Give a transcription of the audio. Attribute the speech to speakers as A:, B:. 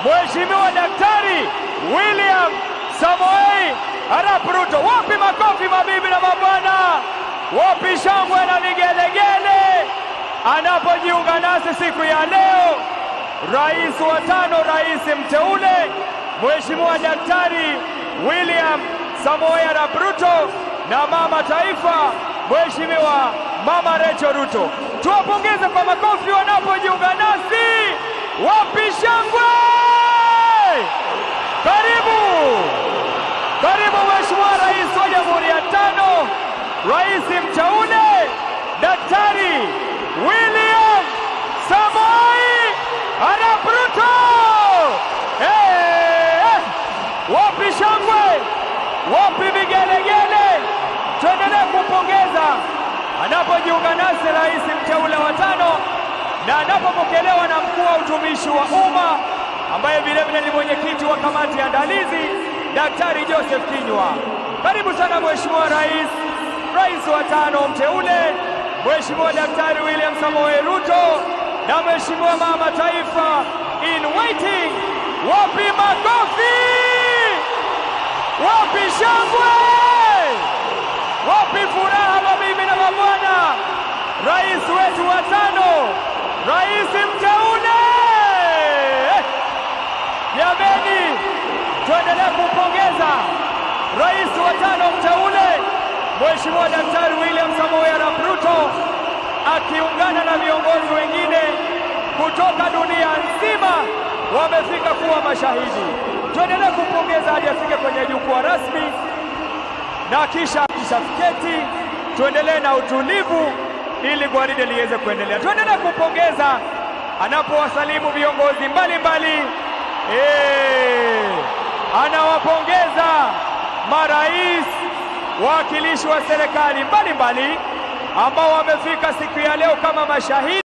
A: Mheshimiwa Daktari William Samoei Arap Ruto. Wapi makofi mabibi na mabwana, wapi shangwe na vigelegele anapojiunga nasi siku ya leo, rais wa tano, rais mteule Mheshimiwa Daktari William Samoei Arap Ruto na mama taifa Mheshimiwa Mama Rachel Ruto. Tuwapongeze kwa makofi wanapojiunga nasi. Wapi shangwe? Karibu, karibu Mheshimiwa Rais wa Jamhuri ya tano, rais mteule Daktari William Samoei Arap Ruto. Hey, wapi shangwe? Wapi vigelegele? Tuendelee kumpongeza anapojiunga nasi rais mteule wa tano na anapopokelewa na mkuu wa utumishi wa umma ambaye vilevile ni mwenyekiti wa kamati ya andalizi Daktari Joseph Kinyua. Karibu sana Mheshimiwa Rais, rais wa tano mteule Mheshimiwa Daktari William Samoei Ruto na Mheshimiwa mama taifa in waiting. Wapi makofi? Wapi shangwe? Wapi furaha mabibi na mabwana? Rais wetu wa tano, rais mteule. Jameni, tuendelee kumpongeza rais wa tano mteule Mheshimiwa Daktari William Samoei Arap Ruto akiungana na viongozi wengine kutoka dunia nzima wamefika kuwa mashahidi. Tuendelee kumpongeza hadi afike kwenye jukwaa rasmi na kisha kishafiketi, tuendelee na utulivu ili gwaride liweze kuendelea. Tuendelee kumpongeza anapowasalimu viongozi mbalimbali. Eh, anawapongeza marais, wawakilishi wa serikali mbalimbali ambao wamefika siku ya leo kama mashahidi.